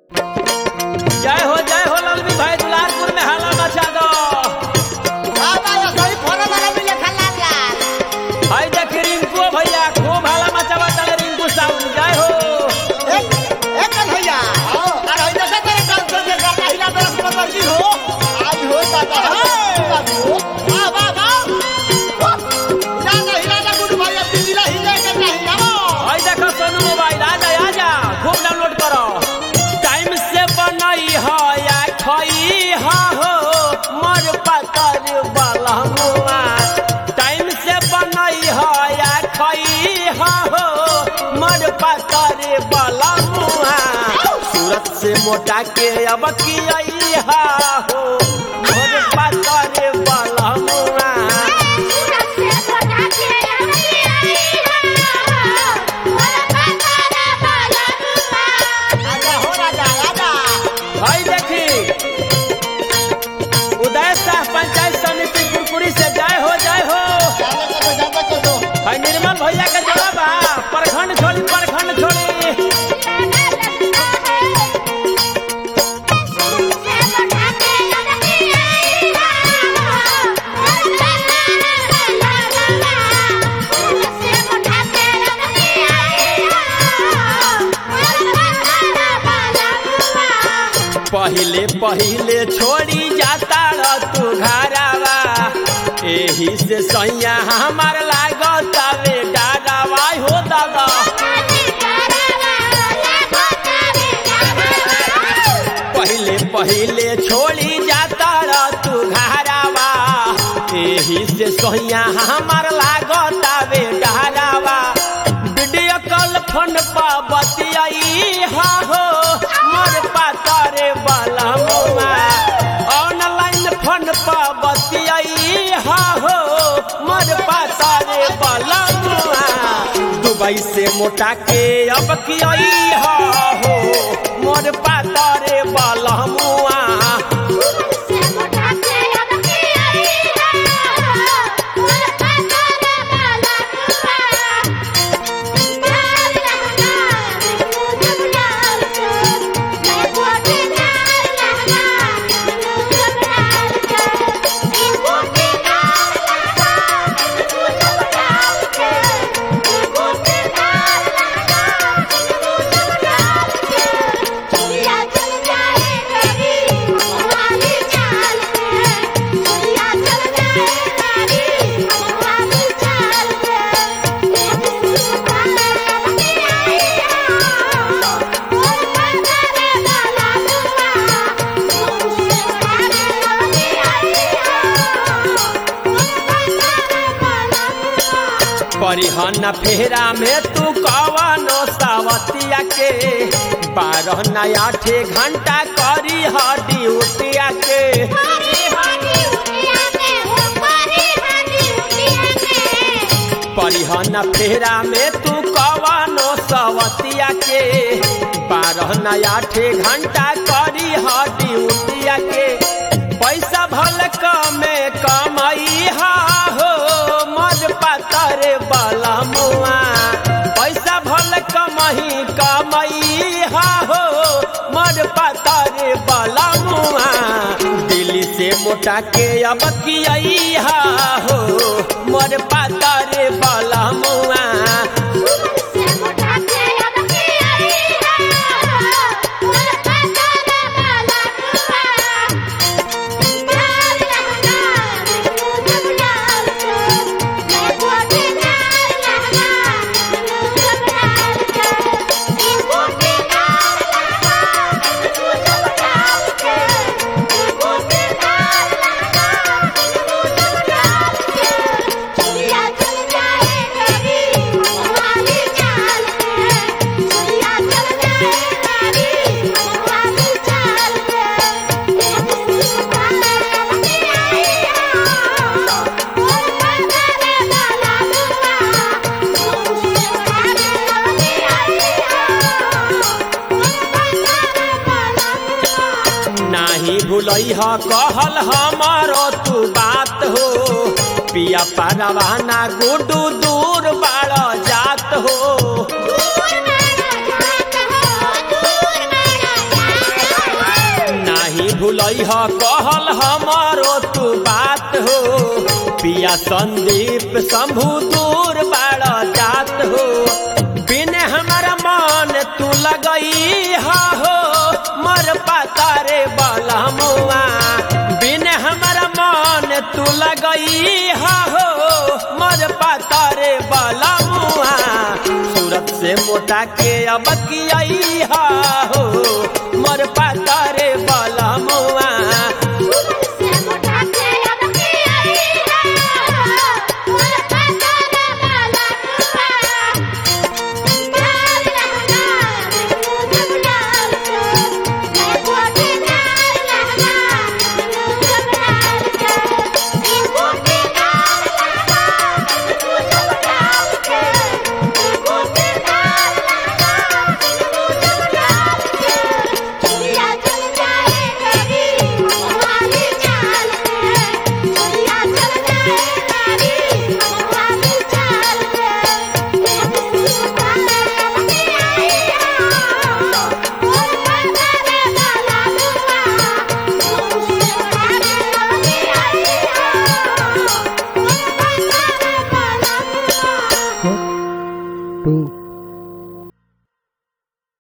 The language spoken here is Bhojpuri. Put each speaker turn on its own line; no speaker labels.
जय हो जय हो ललवी भाई दुलारपुर में हाला मचा दो हाय देख रिंकू भैया खूब हाला मचावा चले रिंकू साउंड जय हो हाय देखो सोनू मोबाइल आ जा आ जा खूब डाउनलोड करो टाइम से बनई हो या खई हो हो मोर पतर बलहुआ टाइम से बनई हो या खई हो हो मोर पतर बलहुआ सूरत से मोटा के अब की आई हा हो मोर पतर बलहुआ भाई देखी उदय शाह पंचायत समिति कुरकुरी से जय हो जय हो भाई निर्मल भैया के जवाब आ प्रखंड छोड़ी प्रखंड छोड़ी पहिले पहिले छोड़ी जाता र तू घरावा एही से सैया हमार लागत वे डारावा हो दादा पहिले पहिले छोड़ी जाता र तू घरावा एही से सैया हमार लागत वे डारावा वीडियो कॉल फोन पर बतियाई हा हो मोर पातरे बलमुआ ऑनलाइन फोन पर बतियाई हा हो मोर पातरे बलमुआ दुबई से मोटा के अब कियाई हा हो मोर पातरे बलमुआ परिहन फेरा में तू कवनो सावतिया के बारह नया ठे घंटा करी ह ड्यूटिया के परिहन फेरा में तू कवनो सवतिया के बारह नया ठे घंटा करी ह ड्यूटिया के पैसा भल कमे कमाई हा हो मज पातर बलमुआ पैसा भल कमही कमाई हा हो मज पातर बलमुआ दिल्ली से मोटा के अब कियाई हा हो मोर पातर बलमुआ नाही भूलई ह कहल हमारो तू बात हो पिया परवाना गुडू दूर बाड़ जात हो
दूर मारा जात हो दूर मारा
भूलई ह कहल हमारो तू बात हो पिया संदीप शंभु दूर बाड़ जात हो बिने हमारा मन तू लगई हा हो मर पाता रे बलमुआ बिने हमारा मन तू लगई हा हो मर पाता रे बलमुआ सूरत से मोटा के अब किया हा हो